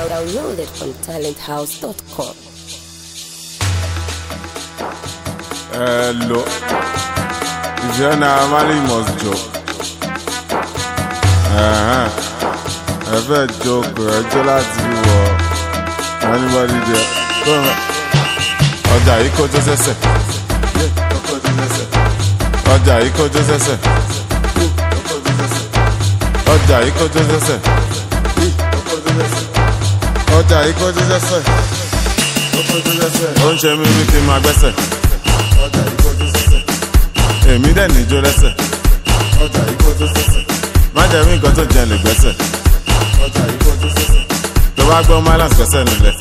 Download it from talenthouse.com. Hello. If you're not married, you must joke. Uh-huh. Ẹ fẹ́ joke ẹjọ́ láti wọ anybody there. Go on. Ọjà yìí kó jó sẹ́sẹ̀. Ọjà yìí kó jó sẹ́sẹ̀. Ọjà yìí kó jó sẹ́sẹ̀. Ọjà yìí kó jó sẹ́sẹ̀. Ó ń ṣe mí bí kí n máa gbẹ́sẹ̀. Èmi dẹ̀ níjó lẹ́sẹ̀. Má jẹ́ mí nǹkan tó jẹ lè gbẹ́sẹ̀. Tó bá gbọ́ Mylands gbẹ́sẹ̀ nílẹ̀.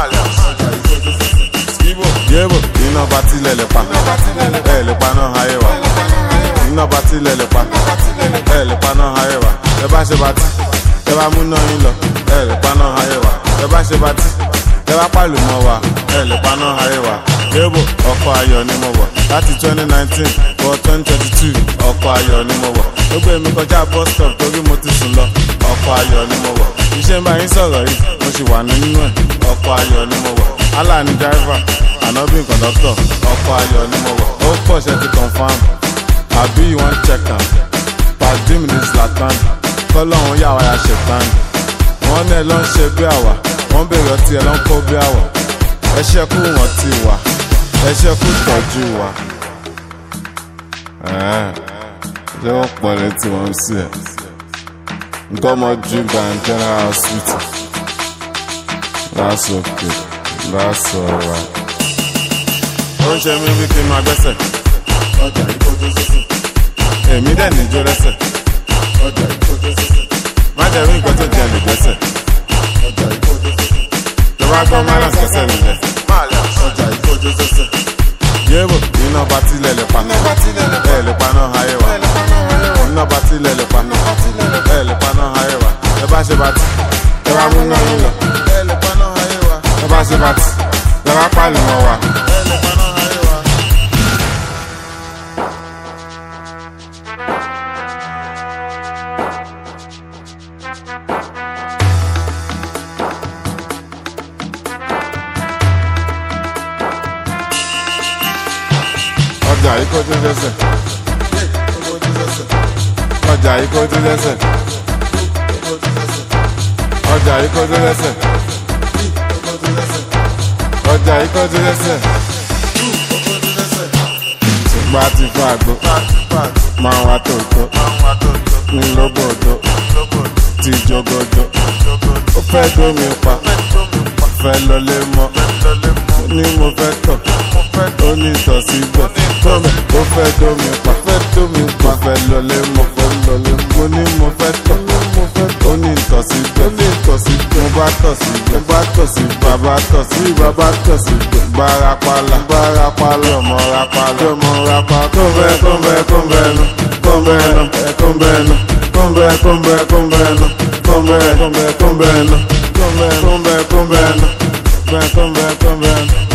Yébò iná bá tilẹ̀ lè pa. Ẹ lè pa náà ayé wa. Iná bá tilẹ̀ lè pa. Ẹ lè pa náà ayé wa. Ẹ bá ṣe bá tí. Ẹ bá múná yín lọ. Ẹ lè pa náà ayé wa. Ẹ bá ṣe bá tí. Ẹ bá pàlù mọ́ wa. Ẹ lè pa náà ayé wa. Yébò ọkọ̀ ayọ̀ ni mo wọ̀. Láti twenty nineteen wọ twenty twenty two ọkọ̀ ayọ̀ ni mo wọ̀. Ó gbé mi kọjá bus stop torí mo ti sùn lọ. Ọkọ̀ ayọ̀ ni mo wọ̀. Iṣẹ́ ń bá yín sọ̀rọ̀ yìí, mo sì wà nínú ẹ̀. Ọkọ̀ ayọ̀ ni mo wọ̀. Allah ni driver, ànábì conductor. Ọkọ̀ ayọ̀ ni mo wọ̀. Ó pọ̀ ṣe ti confam. Àbí you wan check am? Pàdé mi ní Zlatan. Kọ́lọ́hún yà wá ya ṣètàn. Wọ́n náà lọ ń ṣe bí àwà. Wọ́n bèrè ọtí ẹ̀ ló ń kó bí àwà. Ẹ ṣẹ́kù wọ́n ti wà. Ẹ ṣẹ́kù tọ́jú wa. Ṣé wọ́n pọ̀ létí wọn sí ẹ̀? Nǹkan ọmọ ju General Hospital. That's okay. That's alright. Ó ń ṣe mí bí kí n máa gbẹ́sẹ̀. Èmi dẹ̀ níjó lẹ́sẹ̀. Má jẹ́ rí nǹkan tó jẹ lè gbẹ́sẹ̀. Tó bá gbọ́ Mylands gbẹ́sẹ̀ nílẹ̀. Yébò iná bá tilẹ̀ lè pa. Ẹ lè pa náà ayé wa. Iná bá tilẹ̀ lè pa. Ẹ lè pa náà ayé wa. Ẹ bá ṣe bá tí. Ẹ bá mú náà yín lọ. Ẹ lè pa náà ayé wa. Ẹ bá ṣe bá tí. Ẹ bá pàlù mọ́ wa. Ẹ lè pa náà ayé wa. Ọjà yìí kó tún lẹ́sẹ̀. Ọjà yìí kó tún lẹ́sẹ̀. Ọjà yìí kó tún lẹ́sẹ̀. Ọjà yìí kó tún lẹ́sẹ̀. Ṣùgbọ́n a ti fún àgbo. Máa wá tòótọ́. Ní lóbòdó. Ti jogodo. Ó fẹ́ dómi pa. Fẹ́ lọlé mọ́. Ó ní mo fẹ́ tọ̀. Ó ní tọ̀ síbẹ̀. Tómi ó fẹ́ dómi pa. Fẹ́ dómi pa. Fẹ́ lọlé mọ́. Fẹ́ lọlé mọ́. Mo ní mo fẹ́ tọ̀. Ó ní tọ̀ síbẹ̀. Ó ní tọ̀ síbẹ̀. Mo bá tọ̀ síbẹ̀. Mo bá tọ̀ síbẹ̀. Bàbá tọ̀ sí bàbá tọ̀ síbẹ̀. Bárapàlà. Bárapàlà. Ọmọ rapàlà. Ọmọ rapàlà. Kóńbẹ́ kóńbẹ́ kóńbẹ́ nu. Kóńbẹ́ nu. Kóńbẹ́ nu. Kóńbẹ́ kóńbẹ́ kóńbẹ́ nu. Kóńbẹ́ kóńbẹ́ kóńbẹ́ nu. Kóńbẹ́ kóńbẹ́ kóńbẹ́ nu. Kóńbẹ́ kóńbẹ́ kóńbẹ́ nu.